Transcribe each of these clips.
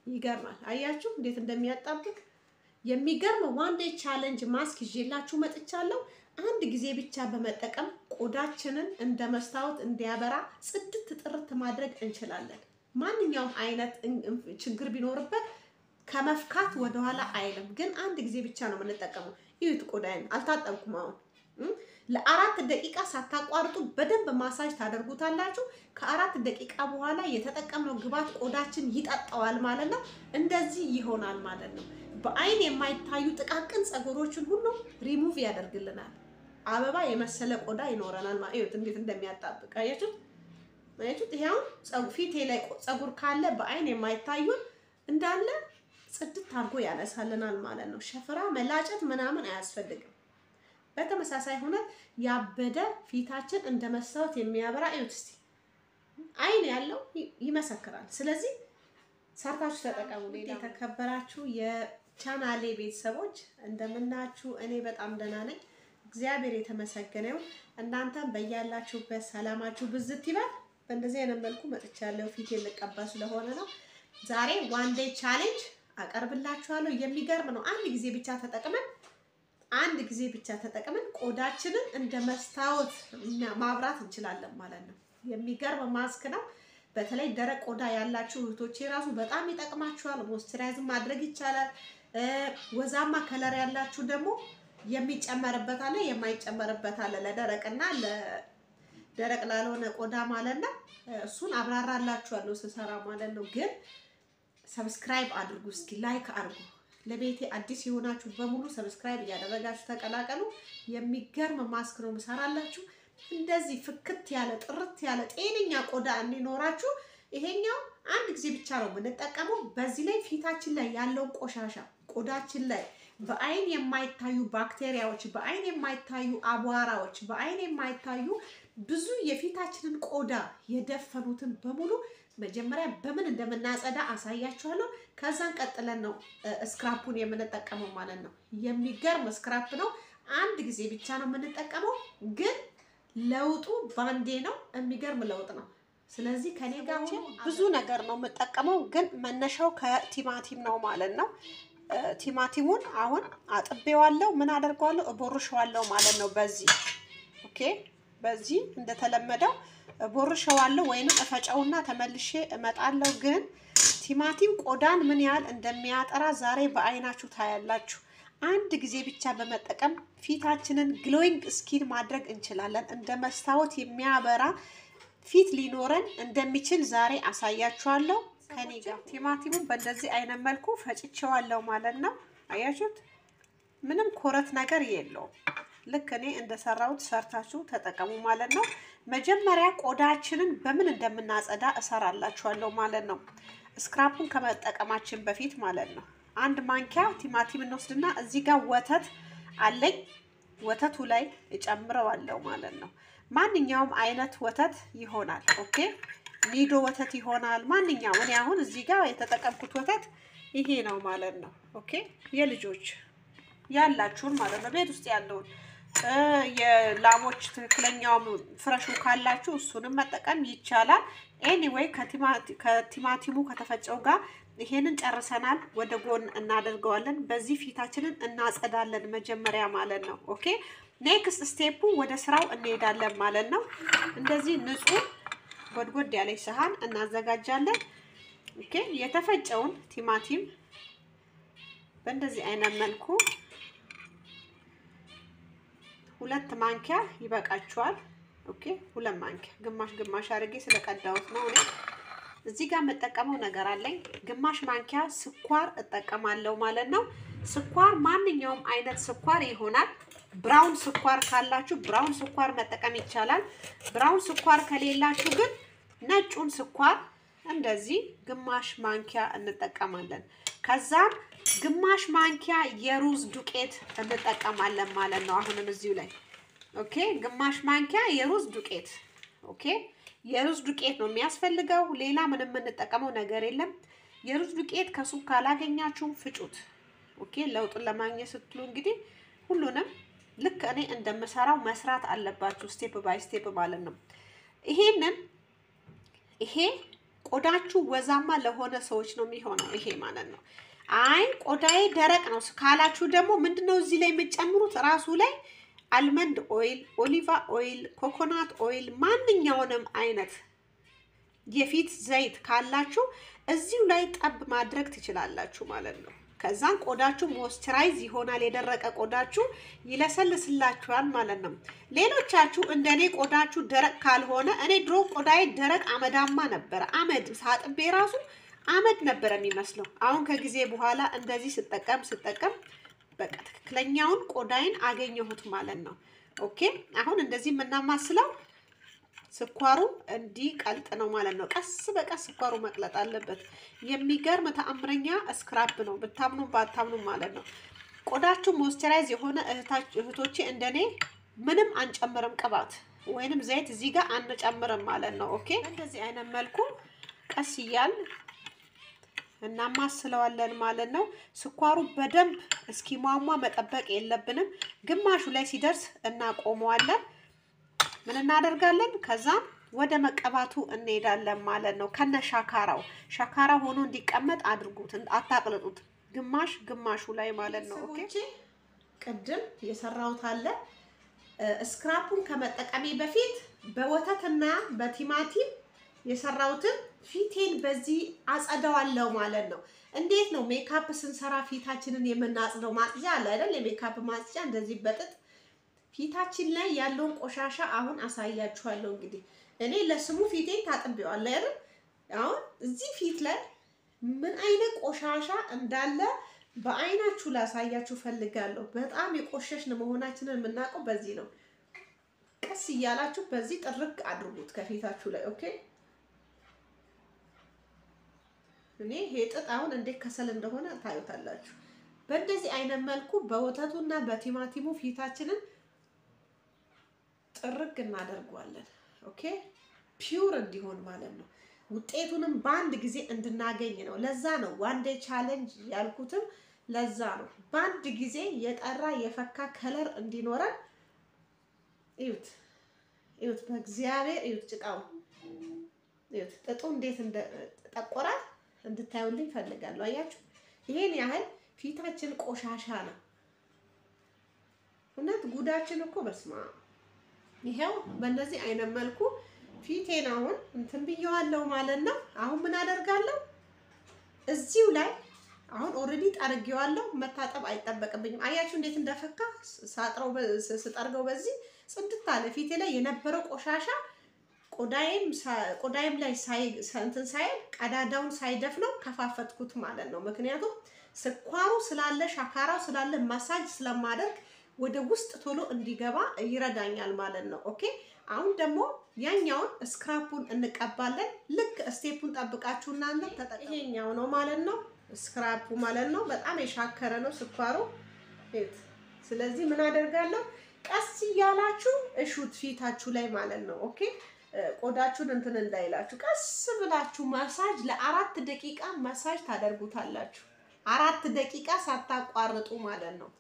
ይገርማል። አያችሁ እንዴት እንደሚያጣብቅ የሚገርም ዋን ዴይ ቻሌንጅ ማስክ ይዤላችሁ መጥቻለሁ። አንድ ጊዜ ብቻ በመጠቀም ቆዳችንን እንደ መስታወት እንዲያበራ ጽድት ጥርት ማድረግ እንችላለን። ማንኛውም አይነት ችግር ቢኖርበት ከመፍካት ወደኋላ አይልም። ግን አንድ ጊዜ ብቻ ነው የምንጠቀመው። ይሁት ቆዳዬን አልታጠብኩም። አሁን ለአራት ደቂቃ ሳታቋርጡ በደንብ ማሳጅ ታደርጉታላችሁ። ከአራት ደቂቃ በኋላ የተጠቀምነው ግብዓት ቆዳችን ይጠጣዋል ማለት ነው። እንደዚህ ይሆናል ማለት ነው። በአይን የማይታዩ ጥቃቅን ፀጉሮችን ሁሉ ሪሙቭ ያደርግልናል። አበባ የመሰለ ቆዳ ይኖረናል ማለት ነው። እንዴት እንደሚያጣብቅ አያችሁት? አያችሁት? ይሄ አሁን ፊቴ ላይ ፀጉር ካለ በአይን የማይታዩን እንዳለ ጽድት አድርጎ ያነሳልናል ማለት ነው። ሸፍራ መላጨት ምናምን አያስፈልግም። በተመሳሳይ ሁነት ያበደ ፊታችን እንደ መስታወት የሚያበራ እዩት እስቲ። አይን ያለው ይመሰክራል። ስለዚህ ሰርታችሁ ተጠቀሙ። የተከበራችሁ የቻናሌ ቤተሰቦች እንደምናችሁ፣ እኔ በጣም ደህና ነኝ። እግዚአብሔር የተመሰገነው። እናንተም በያላችሁበት ሰላማችሁ ብዝት ይበል። በእንደዚህ አይነት መልኩ መጥቻለሁ። ፊት ልቀባ ስለሆነ ነው። ዛሬ ዋን ዴይ ቻሌንጅ አቀርብላችኋለሁ። የሚገርም ነው። አንድ ጊዜ ብቻ ተጠቅመን አንድ ጊዜ ብቻ ተጠቅመን ቆዳችንን እንደ መስታወት ማብራት እንችላለን ማለት ነው። የሚገርም ማስክ ነው። በተለይ ደረቅ ቆዳ ያላችሁ እህቶቼ ራሱ በጣም ይጠቅማችኋል። ሞይስቸራይዝ ማድረግ ይቻላል። ወዛማ ከለር ያላችሁ ደግሞ የሚጨመርበት አለ፣ የማይጨመርበት አለ። ለደረቅና ለደረቅ ላልሆነ ቆዳ ማለት ነው። እሱን አብራራላችኋለሁ ስሰራ ማለት ነው። ግን ሰብስክራይብ አድርጉ እስኪ ላይክ አድርጉ። ለቤቴ አዲስ የሆናችሁ በሙሉ ሰብስክራይብ እያደረጋችሁ ተቀላቀሉ። የሚገርም ማስክ ነው ምሰራላችሁ። እንደዚህ ፍክት ያለ ጥርት ያለ ጤነኛ ቆዳ እንዲኖራችሁ ይሄኛው አንድ ጊዜ ብቻ ነው የምንጠቀመው። በዚህ ላይ ፊታችን ላይ ያለውን ቆሻሻ ቆዳችን ላይ በአይን የማይታዩ ባክቴሪያዎች፣ በአይን የማይታዩ አቧራዎች፣ በአይን የማይታዩ ብዙ የፊታችንን ቆዳ የደፈኑትን በሙሉ መጀመሪያ በምን እንደምናጸዳ አሳያችኋለሁ። ከዛን ቀጥለን ነው ስክራፑን የምንጠቀመው ማለት ነው። የሚገርም ስክራፕ ነው። አንድ ጊዜ ብቻ ነው የምንጠቀመው፣ ግን ለውጡ ባንዴ ነው። የሚገርም ለውጥ ነው። ስለዚህ ከኔ ጋር ብዙ ነገር ነው የምጠቀመው፣ ግን መነሻው ከቲማቲም ነው ማለት ነው። ቲማቲሙን አሁን አጥቤዋለሁ። ምን አደርገዋለሁ? እቦርሸዋለሁ ማለት ነው። በዚህ ኦኬ፣ በዚህ እንደተለመደው ቦርሸዋለሁ ወይንም እፈጨውና ተመልሼ እመጣለሁ። ግን ቲማቲም ቆዳን ምን ያህል እንደሚያጠራ ዛሬ በአይናችሁ ታያላችሁ። አንድ ጊዜ ብቻ በመጠቀም ፊታችንን ግሎዊንግ ስኪን ማድረግ እንችላለን። እንደ መስታወት የሚያበራ ፊት ሊኖረን እንደሚችል ዛሬ አሳያችኋለሁ። ከኔ ጋር ቲማቲሙን በእንደዚህ አይነት መልኩ ፈጭቼዋለሁ ማለት ነው። አያችሁት? ምንም ኮረት ነገር የለውም። ልክ እኔ እንደሰራሁት ሰርታችሁ ተጠቀሙ ማለት ነው። መጀመሪያ ቆዳችንን በምን እንደምናጸዳ እሰራላችኋለሁ ማለት ነው። ስክራፑን ከመጠቀማችን በፊት ማለት ነው። አንድ ማንኪያ ቲማቲም እንወስድና እዚህ ጋር ወተት አለኝ። ወተቱ ላይ እጨምረዋለሁ ማለት ነው። ማንኛውም አይነት ወተት ይሆናል። ኦኬ ኒዶ ወተት ይሆናል። ማንኛውም እኔ አሁን እዚህ ጋር የተጠቀምኩት ወተት ይሄ ነው ማለት ነው። ኦኬ የልጆች ያላችሁን ማለት ነው ቤት ውስጥ ያለውን የላሞች ትክክለኛውም ፍረሹ ካላችሁ እሱንም መጠቀም ይቻላል። ኤኒዌይ ከቲማቲሙ ከተፈጨው ጋር ይሄንን ጨርሰናል። ወደ ጎን እናደርገዋለን። በዚህ ፊታችንን እናጸዳለን መጀመሪያ ማለት ነው። ኦኬ ኔክስት ስቴፑ ወደ ስራው እንሄዳለን ማለት ነው። እንደዚህ ንጹህ ጎድጎድ ያለች ሰሃን እናዘጋጃለን። ኦኬ የተፈጨውን ቲማቲም በእንደዚህ አይነት መልኩ ሁለት ማንኪያ ይበቃችኋል። ኦኬ ሁለት ማንኪያ ግማሽ ግማሽ አድርጌ ስለቀዳሁት ነው። እኔ እዚህ ጋር የምጠቀመው ነገር አለኝ። ግማሽ ማንኪያ ስኳር እጠቀማለሁ ማለት ነው። ስኳር ማንኛውም አይነት ስኳር ይሆናል። ብራውን ስኳር ካላችሁ ብራውን ስኳር መጠቀም ይቻላል። ብራውን ስኳር ከሌላችሁ ግን ነጩን ስኳር እንደዚህ ግማሽ ማንኪያ እንጠቀማለን። ከዛም ግማሽ ማንኪያ የሩዝ ዱቄት እንጠቀማለን ማለት ነው። አሁንም እዚሁ ላይ ኦኬ፣ ግማሽ ማንኪያ የሩዝ ዱቄት ኦኬ። የሩዝ ዱቄት ነው የሚያስፈልገው። ሌላ ምንም የምንጠቀመው ነገር የለም። የሩዝ ዱቄት ከሱቅ ካላገኛችሁም ፍጩት። ኦኬ፣ ለውጡን ለማግኘት ስትሉ እንግዲህ ሁሉንም ልክ እኔ እንደምሰራው መስራት አለባችሁ፣ ስቴፕ ባይ ስቴፕ ማለት ነው። ይሄንን ይሄ ቆዳችሁ ወዛማ ለሆነ ሰዎች ነው የሚሆነው ይሄ ማለት ነው። አይ ቆዳዬ ደረቅ ነው ካላችሁ ደግሞ ምንድነው እዚህ ላይ የምጨምሩት ራሱ ላይ አልመንድ ኦይል፣ ኦሊቫ ኦይል፣ ኮኮናት ኦይል ማንኛውንም አይነት የፊት ዘይት ካላችሁ እዚሁ ላይ ጠብ ማድረግ ትችላላችሁ ማለት ነው። ከዛም ቆዳችሁ ሞይስቸራይዝ ይሆናል። የደረቀ ቆዳችሁ ይለሰልስላችኋል ማለት ነው። ሌሎቻችሁ እንደኔ ቆዳችሁ ደረቅ ካልሆነ እኔ ድሮ ቆዳዬ ደረቅ አመዳማ ነበረ። አመድ ሳጥቤ ራሱ አመድ ነበረ የሚመስለው። አሁን ከጊዜ በኋላ እንደዚህ ስጠቀም ስጠቀም በቃ ትክክለኛውን ቆዳይን አገኘሁት ማለት ነው። ኦኬ አሁን እንደዚህ የምናማስለው ስኳሩ እንዲህ ቀልጥ ነው ማለት ነው። ቀስ በቀስ ስኳሩ መቅለጥ አለበት። የሚገርም ተአምረኛ ስክራፕ ነው፣ ብታምኑ ባታምኑ ማለት ነው። ቆዳችሁ ሞይስቸራይዝ የሆነ እህቶቼ እንደኔ ምንም አንጨምርም፣ ቅባት ወይንም ዘይት እዚህ ጋር አንጨምርም ማለት ነው። ኦኬ እንደዚህ አይነት መልኩ ቀስ እያል እናማስለዋለን ማለት ነው። ስኳሩ በደንብ እስኪሟሟ መጠበቅ የለብንም። ግማሹ ላይ ሲደርስ እናቆመዋለን። ምን እናደርጋለን? ከዛም ወደ መቀባቱ እንሄዳለን ማለት ነው። ከነ ሻካራው ሻካራ ሆኖ እንዲቀመጥ አድርጉት፣ አታቅልጡት። ግማሽ ግማሹ ላይ ማለት ነው። ኦኬ ቅድም የሰራሁት አለ። ስክራፑን ከመጠቀሜ በፊት በወተትና በቲማቲም የሰራሁትን ፊቴን በዚህ አጸዳዋለሁ ማለት ነው። እንዴት ነው ሜካፕ ስንሰራ ፊታችንን የምናጽደው? ማጽጃ አለ አይደል? የሜካፕ ማጽጃ እንደዚህ በጥጥ ፊታችን ላይ ያለውን ቆሻሻ አሁን አሳያችኋለሁ። እንግዲህ እኔ ለስሙ ፊቴን ታጥቤዋለሁ አይደል? አሁን እዚህ ፊት ላይ ምን አይነት ቆሻሻ እንዳለ በአይናችሁ ላሳያችሁ ፈልጋለሁ። በጣም የቆሸሽን መሆናችንን የምናውቀው በዚህ ነው። ቀስ እያላችሁ በዚህ ጥርቅ አድርጉት ከፊታችሁ ላይ ኦኬ። እኔ ይሄ ጥጥ አሁን እንዴት ከሰል እንደሆነ ታዩታላችሁ። በእንደዚህ አይነት መልኩ በወተቱና በቲማቲሙ ፊታችንን ጥርግ እናደርገዋለን። ኦኬ ፒውር እንዲሆን ማለት ነው። ውጤቱንም በአንድ ጊዜ እንድናገኝ ነው። ለዛ ነው ዋን ዴይ ቻሌንጅ ያልኩትም ለዛ ነው። በአንድ ጊዜ የጠራ የፈካ ከለር እንዲኖረን እዩት፣ እዩት፣ በእግዚአብሔር እዩት፣ ጭቃው እዩት፣ ጥጡ እንዴት እንደጠቆረ እንድታዩልኝ ፈልጋለሁ። አያችሁ፣ ይሄን ያህል ፊታችን ቆሻሻ ነው። እውነት ጉዳችን እኮ በስማ ይሄው በእንደዚህ አይነት መልኩ ፊቴን አሁን እንትን ብየዋለሁ ማለት ነው። አሁን ምን አደርጋለሁ እዚሁ ላይ አሁን ኦልሬዲ ጠርጌዋለሁ። መታጠብ አይጠበቅብኝም። አያችሁ እንዴት እንደፈካ ሳጥረው ስጠርገው በዚህ ጽድት አለ። ፊቴ ላይ የነበረው ቆሻሻ ቆዳይም ቆዳይም ላይ እንትን ሳይል ቀዳዳውን ሳይደፍነው ከፋፈትኩት ማለት ነው። ምክንያቱም ስኳሩ ስላለ ሻካራው ስላለ ማሳጅ ስለማደርግ ወደ ውስጥ ቶሎ እንዲገባ ይረዳኛል ማለት ነው። ኦኬ አሁን ደግሞ ያኛውን ስክራፑን እንቀባለን። ልክ ስቴፑን ጠብቃችሁ እናንተ ተጠቀሙ። ይሄኛው ነው ማለት ነው ስክራፑ ማለት ነው። በጣም የሻከረ ነው ስኳሩ። ስለዚህ ምን አደርጋለሁ? ቀስ እያላችሁ እሹት ፊታችሁ ላይ ማለት ነው። ኦኬ ቆዳችሁን እንትን እንዳይላችሁ ቀስ ብላችሁ ማሳጅ ለአራት ደቂቃ ማሳጅ ታደርጉታላችሁ። አራት ደቂቃ ሳታቋርጡ ማለት ነው።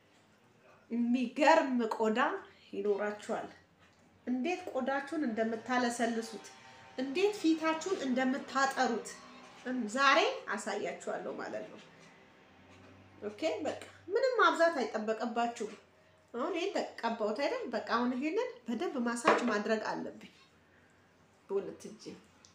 የሚገርም ቆዳ ይኖራችኋል። እንዴት ቆዳችሁን እንደምታለሰልሱት እንዴት ፊታችሁን እንደምታጠሩት ዛሬ አሳያችኋለሁ ማለት ነው። ኦኬ በቃ ምንም ማብዛት አይጠበቅባችሁም። አሁን ይሄን ተቀባሁት አይደል? በቃ አሁን ይሄንን በደንብ ማሳጅ ማድረግ አለብኝ በሁለት እጅ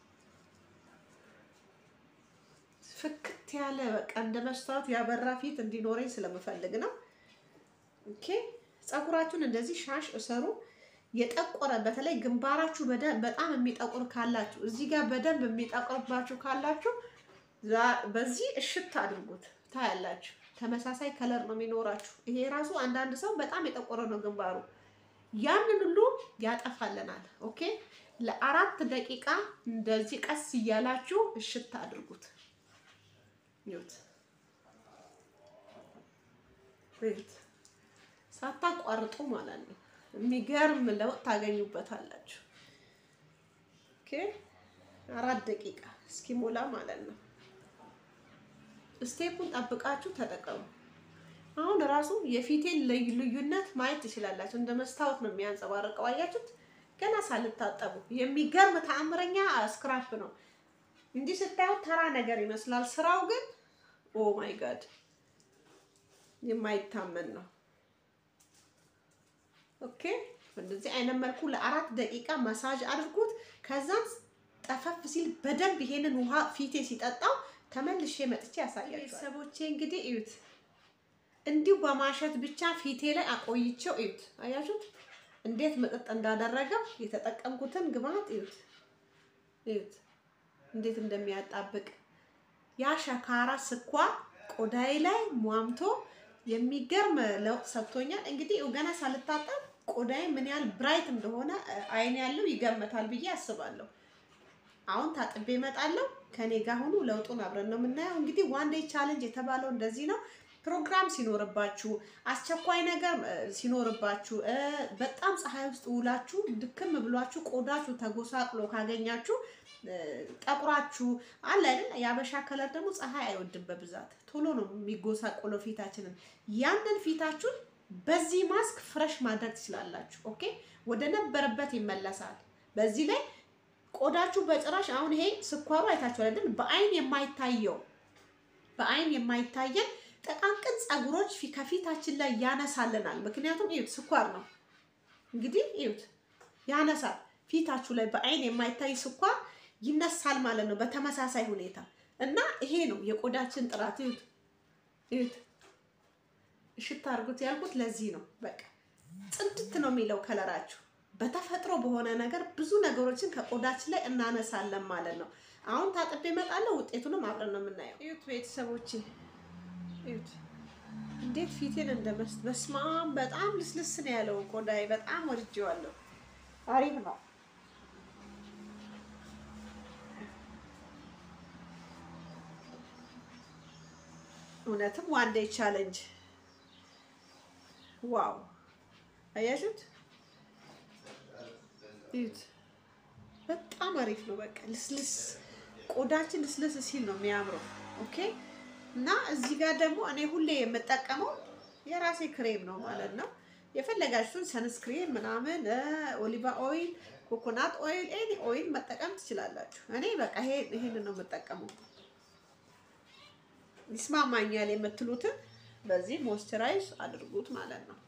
ፍክት ያለ በቃ እንደ መስታወት ያበራ ፊት እንዲኖረኝ ስለምፈልግ ነው። ኦኬ ፀጉራችሁን እንደዚህ ሻሽ እሰሩ። የጠቆረ በተለይ ግንባራችሁ በጣም የሚጠቁር ካላችሁ እዚህ ጋር በደንብ የሚጠቁርባችሁ ካላችሁ በዚህ እሽት አድርጉት። ታያላችሁ፣ ተመሳሳይ ከለር ነው የሚኖራችሁ። ይሄ ራሱ አንዳንድ ሰው በጣም የጠቆረ ነው ግንባሩ፣ ያንን ሁሉ ያጠፋልናል። ኦኬ ለአራት ደቂቃ እንደዚህ ቀስ እያላችሁ እሽት አድርጉት። ይሁት ሳታቋርጡ ማለት ነው። የሚገርም ለውጥ ታገኙበታላችሁ። ኦኬ አራት ደቂቃ እስኪሞላ ማለት ነው። ስቴፑን ጠብቃችሁ ተጠቀሙ። አሁን ራሱ የፊቴን ልዩነት ማየት ትችላላችሁ። እንደ መስታወት ነው የሚያንጸባርቀው። አያችሁት? ገና ሳልታጠቡ የሚገርም ተአምረኛ ስክራፕ ነው። እንዲህ ስታዩት ተራ ነገር ይመስላል። ስራው ግን ኦ ማይ ጋድ የማይታመን ነው። ኦኬ እንደዚህ አይነት መልኩ ለአራት ደቂቃ ማሳጅ አድርጉት። ከዛም ጠፈፍ ሲል በደንብ ይሄንን ውሃ ፊቴ ሲጠጣው ተመልሼ መጥቼ ያሳያችኋል። ቤተሰቦቼ እንግዲህ እዩት፣ እንዲሁ በማሸት ብቻ ፊቴ ላይ አቆይቼው እዩት። አያችሁት እንዴት መጠጥ እንዳደረገው የተጠቀምኩትን ግብአት እዩት፣ እዩት እንዴት እንደሚያጣብቅ ያ ሸካራ ስኳር ቆዳዬ ላይ ሟምቶ የሚገርም ለውጥ ሰጥቶኛል። እንግዲህ ገና ሳልታጠብ ቆዳዬ ምን ያህል ብራይት እንደሆነ አይን ያለው ይገመታል ብዬ አስባለሁ። አሁን ታጥቤ እመጣለሁ። ከኔ ጋር ሁኑ። ለውጡን አብረን ነው የምናየው። እንግዲህ ዋን ዴይ ቻሌንጅ የተባለው እንደዚህ ነው። ፕሮግራም ሲኖርባችሁ፣ አስቸኳይ ነገር ሲኖርባችሁ፣ በጣም ፀሐይ ውስጥ ውላችሁ ድክም ብሏችሁ ቆዳችሁ ተጎሳቅሎ ካገኛችሁ ጠቁራችሁ አለ አይደል? የአበሻ ከለር ደግሞ ፀሐይ አይወድም በብዛት ቶሎ ነው የሚጎሳቆለው ፊታችንን። ያንን ፊታችሁን በዚህ ማስክ ፍረሽ ማድረግ ትችላላችሁ። ኦኬ፣ ወደ ነበረበት ይመለሳል። በዚህ ላይ ቆዳችሁ በጭራሽ አሁን ይሄ ስኳሩ አይታችሁ አይደል? በአይን የማይታየው በአይን የማይታየን ጠቃቅን ፀጉሮች ከፊታችን ላይ ያነሳልናል። ምክንያቱም እዩት፣ ስኳር ነው እንግዲህ እዩት፣ ያነሳል። ፊታችሁ ላይ በአይን የማይታይ ስኳር ይነሳል ማለት ነው። በተመሳሳይ ሁኔታ እና ይሄ ነው የቆዳችን ጥራት። እዩት እዩት፣ እሽታ አድርጉት ያልኩት ለዚህ ነው። በቃ ጽድት ነው የሚለው ከለራችሁ። በተፈጥሮ በሆነ ነገር ብዙ ነገሮችን ከቆዳችን ላይ እናነሳለን ማለት ነው። አሁን ታጥቤ እመጣለሁ። ውጤቱንም አብረን ነው የምናየው። እዩት ቤተሰቦቼ፣ እዩት እንዴት ፊቴን እንደመስ በስማም በጣም ልስልስ ነው ያለው ቆዳዬ። በጣም ወድጄዋለሁ። አሪፍ ነው። እውነትም ዋን ዴይ ቻሌንጅ ዋው! አያችሁት? እዩት። በጣም አሪፍ ነው። በቃ ልስልስ ቆዳችን ልስልስ ሲል ነው የሚያምረው። ኦኬ እና እዚህ ጋር ደግሞ እኔ ሁሌ የምጠቀመው የራሴ ክሬም ነው ማለት ነው። የፈለጋችሁን ሰንስክሪን ምናምን፣ ኦሊቫ ኦይል፣ ኮኮናት ኦይል፣ ኤኒ ኦይል መጠቀም ትችላላችሁ። እኔ በቃ ይሄንን ነው የምጠቀመው። ይስማማኛል የምትሉትን በዚህ ሞይስቸራይዝ አድርጉት ማለት ነው።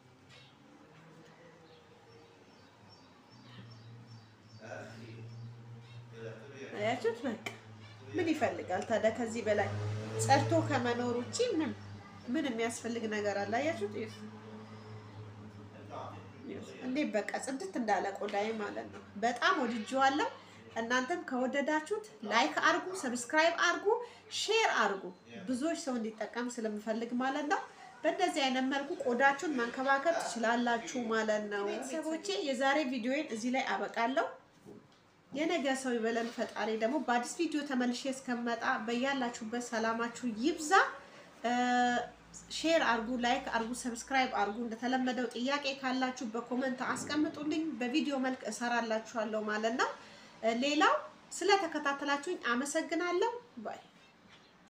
አያችሁት? በቃ ምን ይፈልጋል ታዲያ ከዚህ በላይ ጸድቶ ከመኖር ውጪ ምን ምን የሚያስፈልግ ነገር አለ? አያችሁት? እንዴት በቃ ጽድት እንዳለ ቆዳዬ ማለት ነው። በጣም ወድጄዋለሁ። እናንተም ከወደዳችሁት ላይክ አርጉ፣ ሰብስክራይብ አርጉ፣ ሼር አርጉ። ብዙዎች ሰው እንዲጠቀም ስለምፈልግ ማለት ነው። በእንደዚህ አይነት መልኩ ቆዳችሁን መንከባከብ ትችላላችሁ ማለት ነው። ቤተሰቦቼ የዛሬ ቪዲዮዬን እዚህ ላይ አበቃለሁ። የነገ ሰው ይበለን ፈጣሪ። ደግሞ በአዲስ ቪዲዮ ተመልሼ እስከመጣ በያላችሁበት ሰላማችሁ ይብዛ። ሼር አርጉ፣ ላይክ አርጉ፣ ሰብስክራይብ አርጉ። እንደተለመደው ጥያቄ ካላችሁ በኮመንት አስቀምጡልኝ። በቪዲዮ መልክ እሰራላችኋለሁ ማለት ነው። ሌላው ስለተከታተላችሁኝ አመሰግናለሁ ባይ